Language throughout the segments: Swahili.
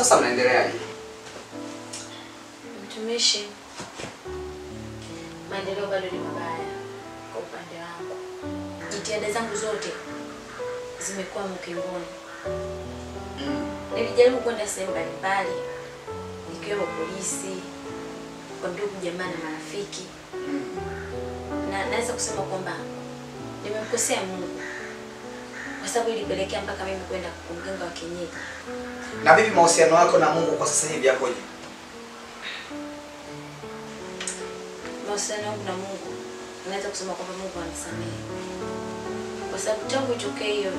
Sasa mnaendeleaje? Mtumishi, maendeleo bado ni mabaya kwa upande wangu. Jitihada zangu zote zimekuwa mkimboni. Nilijaribu kwenda sehemu mbalimbali ikiwemo polisi, kwa ndugu jamaa na marafiki, na naweza kusema kwamba nimemkosea Mungu kwa sababu ilipelekea mpaka mimi kwenda kwa mganga wa kienyeji. Na vipi mahusiano yako na Mungu kwa sasa hivi yakoje? mahusiano yangu na Mungu, naweza kusema kwamba Mungu anisamehe, kwa sababu tangu itokee hiyo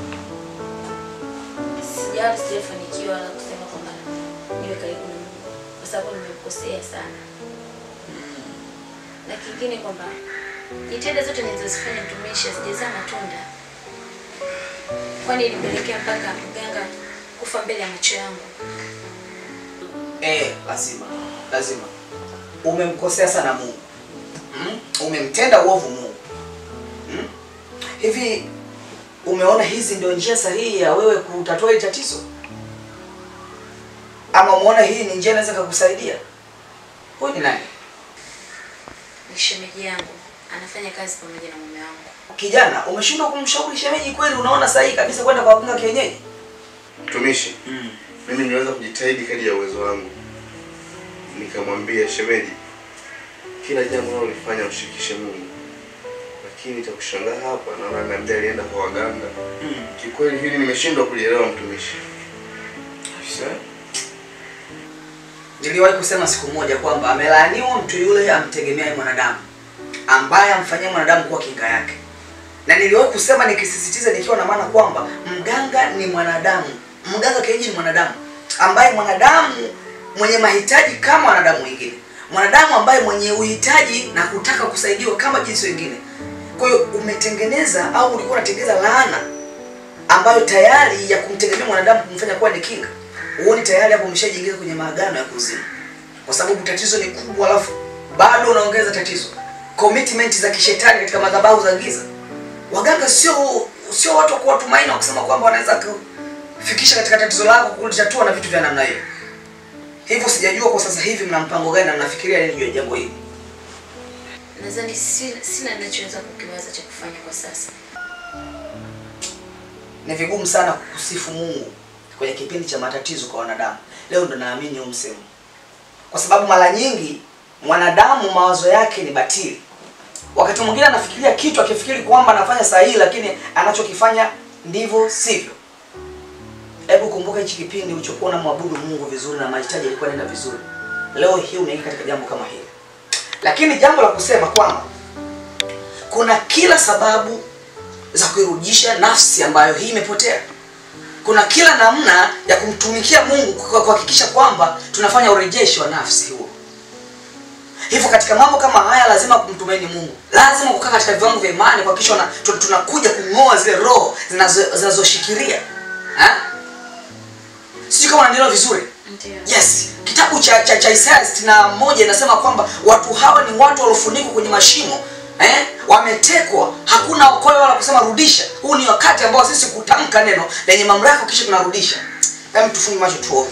sijawa sijafanikiwa wala kusema kwamba niwe karibu na Mungu, kwa sababu nimemkosea sana. Na kingine kwamba jitihada zote nilizozifanya mtumishi hazijazaa matunda, kwani ilipelekea mpaka mganga kufa mbele ya macho yangu. Eh, lazima lazima umemkosea sana Mungu mm? Umemtenda uovu Mungu mm? Hivi umeona hizi ndio njia sahihi ya wewe kutatua hili tatizo, ama umeona hii ni njia inaweza kukusaidia? Huyu ni nani? Ni shemeji yangu, anafanya kazi pamoja na mume wangu. Kijana, umeshindwa kumshauri shemeji kweli? Unaona sahihi kabisa kwenda kwa waganga kienyeji? Mtumishi, mimi niliweza kujitahidi kadri ya uwezo wangu, nikamwambia shemeji, kila jambo unalolifanya mshirikishe Mungu, lakini cha kushangaa hapa naona niambia alienda kwa waganga. Kikweli hili nimeshindwa kulielewa mtumishi. Niliwahi kusema siku moja kwamba amelaaniwa mtu yule amtegemeaye mwanadamu ambaye amfanyia mwanadamu kuwa kinga yake, na niliwahi kusema nikisisitiza, nikiwa na maana kwamba mganga ni mwanadamu, mganga kienyeji ni mwanadamu ambaye mwanadamu mwenye mahitaji kama wanadamu wengine, mwanadamu ambaye mwenye uhitaji na kutaka kusaidiwa kama jinsi wengine. Kwa hiyo umetengeneza au ulikuwa unatengeneza laana ambayo tayari ya kumtegemea mwanadamu kumfanya kuwa ni kinga huoni tayari hapo umeshajiingiza kwenye maagano ya kuzimu, kwa sababu tatizo ni kubwa, alafu bado unaongeza tatizo. Commitment za kishetani katika madhabahu za giza. Waganga sio sio watu wa kuwatumaini wa kusema kwamba wanaweza kufikisha katika tatizo lako kulitatua na vitu vya namna hiyo. Hivyo sijajua kwa sasa hivi mna mpango gani na mnafikiria nini juu ya jambo hili. Nadhani si- sina ninachoweza kukiwaza cha kufanya kwa sasa. Ni vigumu sana kusifu Mungu kwenye kipindi cha matatizo kwa wanadamu. Leo ndo naamini huu msemo, kwa sababu mara nyingi mwanadamu mawazo yake ni batili. Wakati mwingine anafikiria kitu akifikiri kwamba anafanya sahihi, lakini anachokifanya ndivyo sivyo. Hebu kumbuka hichi kipindi ulichokuwa unamwabudu Mungu vizuri na mahitaji yalikuwa yanaenda vizuri. Leo hii unaingia katika jambo kama hili, lakini jambo la kusema kwamba kuna kila sababu za kuirudisha nafsi ambayo hii imepotea kuna kila namna ya kumtumikia Mungu kwa kuhakikisha kwamba tunafanya urejeshi wa nafsi huo. Hivyo katika mambo kama haya lazima kumtumaini Mungu, lazima kukaa katika viwango vya imani kuhakikisha una- tu- tunakuja kung'oa zile roho zinazo- zinazoshikilia Ha? sijui kama unaelewa vizuri. Ndio. Yes, kitabu cha cha, cha Isaya 61 inasema kwamba watu hawa ni watu waliofunikwa kwenye mashimo eh? Wametekwa, hakuna okoe wala kusema rudisha. Huu ni wakati ambao sisi kutamka neno lenye mamlaka kisha tunarudisha. Hebu tufunge macho tuombe.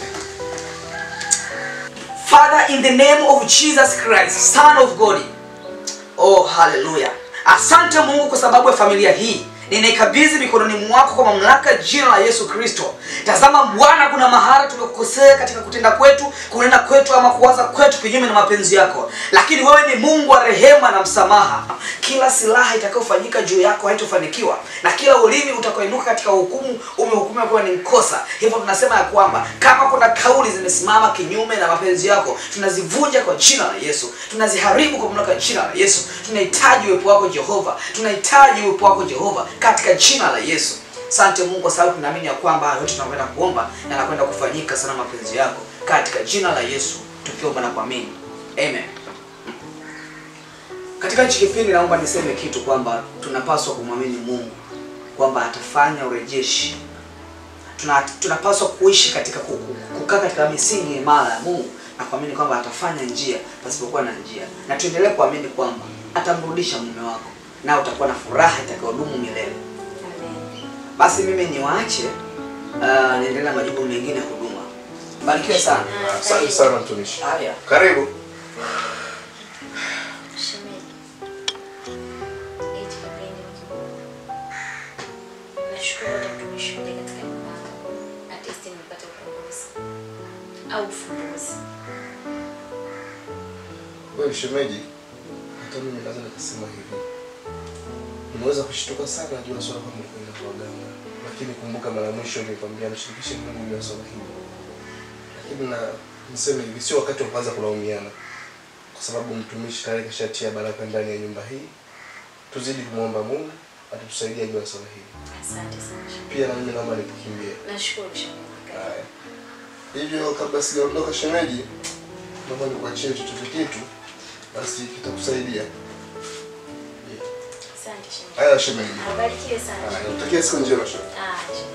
Father, in the name of Jesus Christ, Son of God. Oh, haleluya. Asante Mungu kwa sababu ya familia hii. Ninaikabidhi mikononi mwako kwa mamlaka ya jina la Yesu Kristo. Tazama Bwana, kuna mahali tumekukosea katika kutenda kwetu, kunena kwetu ama kuwaza kwetu kinyume na mapenzi yako, lakini wewe ni Mungu wa rehema na msamaha. Kila silaha itakayofanyika juu yako haitofanikiwa, na kila ulimi utakaoinuka katika hukumu umehukumiwa kuwa ni mkosa. Hivyo tunasema ya kwamba kama kuna kauli zimesimama kinyume na mapenzi yako, tunazivunja kwa jina la Yesu, tunaziharibu kwa mamlaka ya jina la Yesu. Tunahitaji uwepo wako Jehova, tunahitaji uwepo wako Jehova katika jina la Yesu. Asante Mungu kwa sababu tunaamini ya kwamba haya yote tunakwenda kuomba na yanakwenda kufanyika sana mapenzi yako katika jina la Yesu, tukiomba na kuamini amen. Katika hichi kipindi naomba niseme kitu kwamba tunapaswa kumwamini Mungu kwamba atafanya urejeshi. Tuna, tunapaswa kuishi katika ku- ku- kukaa katika misingi imara ya Mungu na kuamini kwamba atafanya njia pasipokuwa na njia, na tuendelee kuamini kwamba atamrudisha mume wako na utakuwa na furaha itakayodumu milele. Amen. Basi mimi niwaache uh, niendelee na majukumu mengine ya huduma. Barikiwe sana. Ah, Asante karibu. sana mtumishi. Haya. Karibu. Shemeji. Eti pembeni huko. Nashukuru hata mtumishi ule katika nyumba yako. At least nimepata ukombozi. Au ufumbuzi. Wewe shemeji, hata mimi naweza nikasema hivi. Nimeweza kushtuka sana juu ya swala kama kwenda kwa waganga. Lakini kumbuka mara mwisho nilikwambia mshirikishe Mungu juu ya swala hili. Lakini na niseme hivi sio wakati wa kuanza kulaumiana. Kwa sababu mtumishi tayari kashatia baraka ndani ya nyumba hii. Tuzidi kumwomba Mungu atusaidie juu ya swala hili. Asante sana. shemeji. Pia na mimi naomba nikukimbie. Nashukuru shemeji. Karibu. Haya. Hivyo kabla sijaondoka shemeji, naomba nikuachie chochote kitu basi kitakusaidia. Yeah. Asante shemeji. Haya shemeji. Abarikiwe sana. Haya, shemeji. natakia siku njema shemeji. Ah, shemeji.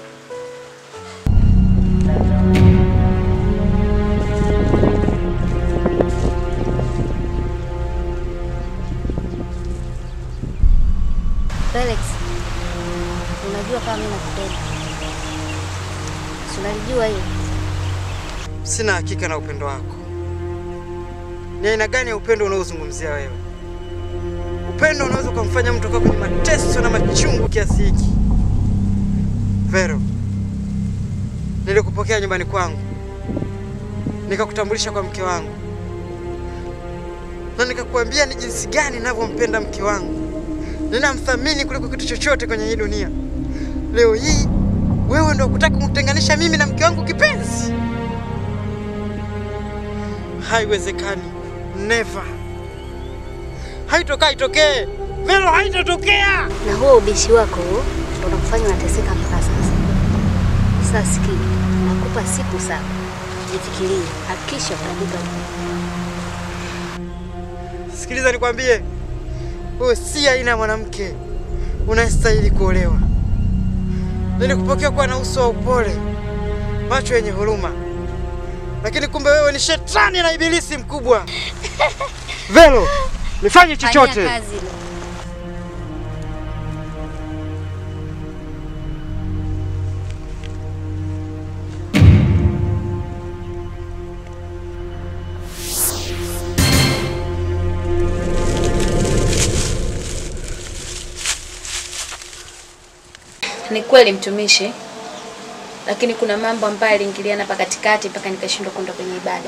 Felix, unajua kama mimi nakupenda. Si unalijua hiyo? Sina hakika na upendo wako. Ni aina gani ya upendo unaozungumzia wewe? Upendo unaweza ukamfanya mtu akawa kwenye mateso na machungu kiasi hiki. Vero, nilikupokea nyumbani kwangu, nikakutambulisha kwa mke wangu, na nikakuambia ni jinsi gani ninavyompenda mke wangu, ninamthamini kuliko kitu chochote kwenye hii dunia. Leo hii wewe ndio kutaka kumtenganisha mimi na mke wangu kipenzi? Haiwezekani, never. Haitokaa itokee, Vero, haitatokea. Na huo ubishi wako huo ndio unakufanya unateseka mpaka sasa. Sasa sikia, nakupa siku saba. Jifikirie, hakikisha utaandika Sikiliza nikwambie, wewe si aina ya mwanamke unayestahili kuolewa. Nilikupokea kuwa na uso wa upole, macho yenye huruma, lakini kumbe wewe ni shetani na ibilisi mkubwa. Vero, nifanye chochote. Fanyia kazi ile. Ni kweli mtumishi, lakini kuna mambo ambayo yaliingiliana hapa katikati mpaka nikashindwa kwenda kwenye ibada.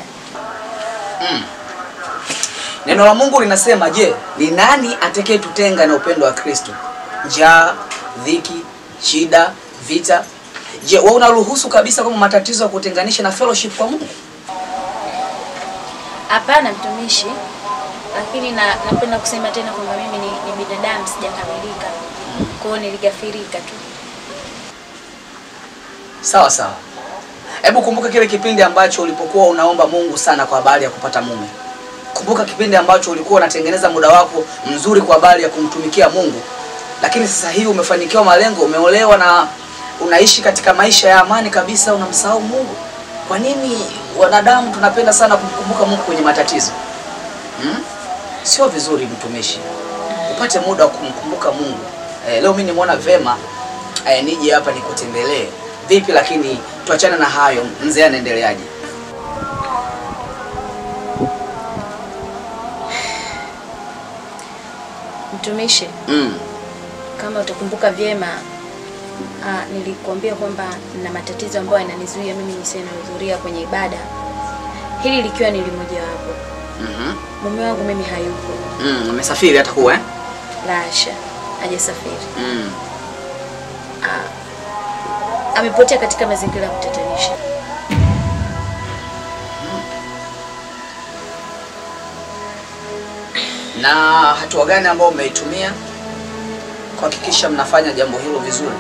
Neno la Mungu linasema, je, ni nani atakayetutenga na upendo wa Kristo? Njaa, dhiki, shida, vita. Je, wewe unaruhusu kabisa kama matatizo ya kutenganisha na fellowship kwa Mungu? Hapana mtumishi, lakini na, napenda kusema tena kwamba mimi ni, ni binadamu sijakamilika, kwa hiyo niligafirika tu. Sawa sawa. Hebu kumbuka kile kipindi ambacho ulipokuwa unaomba Mungu sana kwa habari ya kupata mume. Kumbuka kipindi ambacho ulikuwa unatengeneza muda wako mzuri kwa habari ya kumtumikia Mungu, lakini sasa hivi umefanikiwa malengo, umeolewa na unaishi katika maisha ya amani kabisa, unamsahau Mungu. Kwa nini wanadamu tunapenda sana kumkumbuka Mungu kwenye matatizo? Hmm? Sio vizuri mtumishi, upate muda wa kumkumbuka Mungu. Eh, leo mimi nimeona vema eh, nije hapa nikutembelee. Vipi lakini tuachane na hayo, mzee anaendeleaje? Mtumishi, Mm. kama utakumbuka vyema, ah, nilikuambia kwamba nina matatizo ambayo yananizuia mimi nisiwe nahudhuria kwenye ibada, hili likiwa ni limojawapo. Mhm. Mume wangu mimi hayupo, Mm, umesafiri hata kuwa eh? la hasha, hajasafiri. Mm. Amepotea katika mazingira ya kutatanisha. Na hatua gani ambayo umeitumia kuhakikisha mnafanya jambo hilo vizuri?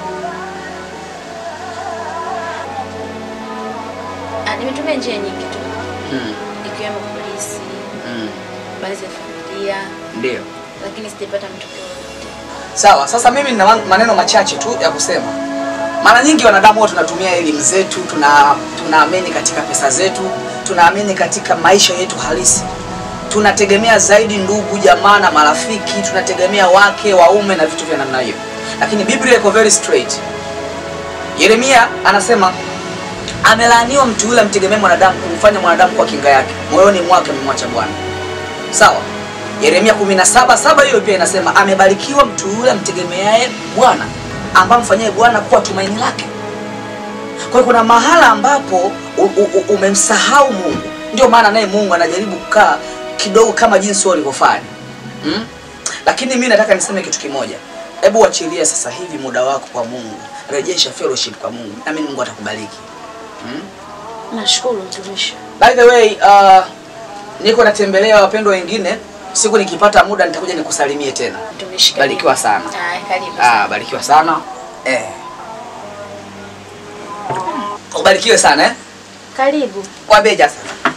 Ah, nimetumia njia nyingi tu Mm. ikiwemo polisi, Mm. baadhi ya familia, Ndio. lakini sijapata matokeo yoyote. Sawa, sasa mimi nina man- maneno machache tu ya kusema. Mara nyingi wanadamu huwa tunatumia elimu zetu, tuna tunaamini katika pesa zetu, tunaamini katika maisha yetu halisi. Tunategemea zaidi ndugu, jamaa na marafiki, tunategemea wake, waume na vitu vya namna hiyo. Lakini Biblia iko very straight. Yeremia anasema amelaaniwa mtu yule amtegemee mwanadamu kumfanya mwanadamu kwa kinga yake moyoni mwake amemwacha bwana sawa yeremia 17 saba hiyo pia inasema amebarikiwa mtu yule amtegemeaye bwana ambaye amfanyaye bwana kuwa tumaini lake kwa hiyo kuna mahala ambapo u- u- u- umemsahau mungu ndio maana naye mungu anajaribu kukaa kidogo kama jinsi wewe ulivyofanya hmm? lakini mi nataka niseme kitu kimoja hebu uachilie sasa hivi muda wako kwa mungu rejesha fellowship kwa mungu nami mungu atakubariki hmm? Nashukuru mtumishi. by the way uh, niko natembelea wapendwa wengine siku nikipata muda nitakuja nikusalimie tena Mtumishi karibu. barikiwa sana Haya, karibu. ah, barikiwa sana eh. ubarikiwe sana eh? Karibu. wabeja sana